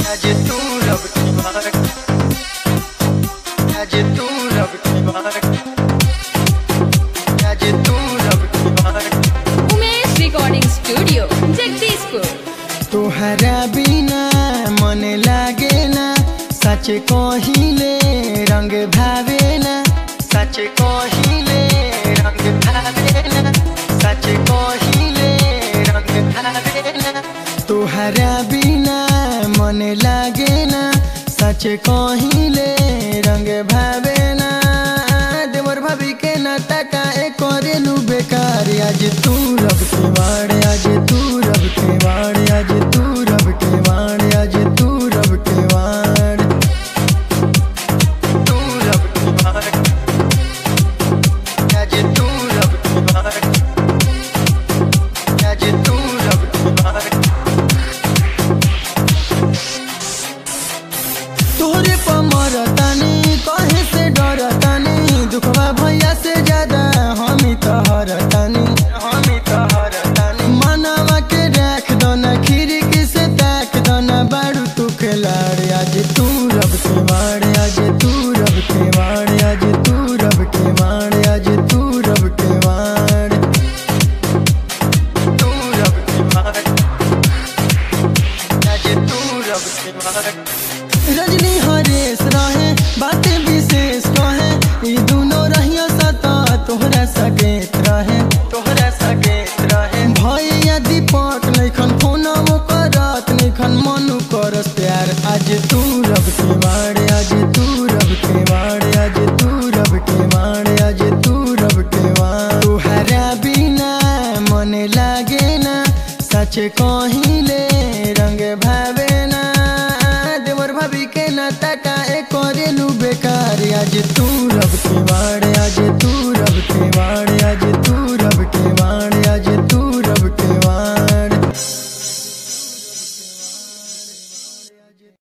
आज तू रब की बात आज तू रब की बात आज तू रब की बात उमेश रिकॉर्डिंग स्टूडियो जगदीशपुर तोहरा बिना मन लागे ना सच कहिले रंग भावे ना सच कहिले रंग भावे ना सच कहिले रंग भावे ना तोहरा बिना मन लागे ना सच कहिले रंग भावे ना देवर भाभी के नाता का एक करेलू बेकार आज तू रब के वाड़ आज तू रब के वाड़ आज तू रब के वाड़ आज तू रब के वाड़ तू रब के वाड़ आज तू रब के वाड़ आज तू रब के वाड़ तोहरे पर मरतानी कहे से डरतानी दुखवा भैया से ज्यादा हमी तहरतानी हमी तहरतानी मनवा के राख दो ना खिड़की से ताक दो ना बारू तू खिलाड़ आज तू रब के माड़ आज तू रब के माड़ आज तू रब के माड़ आज तू रब के माड़ तू रब के माड़ आज तू रब के माड़ रजनी हरेश रहे बातें विशेष कहे ई दुनो रहियो सता तोहरा सकेत रहे तोहरा सकेत रहे भैया दीपक नैखन फोना वो करत नैखन मनु करस प्यार आज तू रब के माड़ आज तू रब के माड़ आज तू रब के माड़ आज तू रब के माड़ तोहरा बिना मन लागे ना सच कहिले रंग भावे ना देवर भाभी के नाता का एक करेलू बेकार आज तू रब के वाड़ आज तू रब के वाड़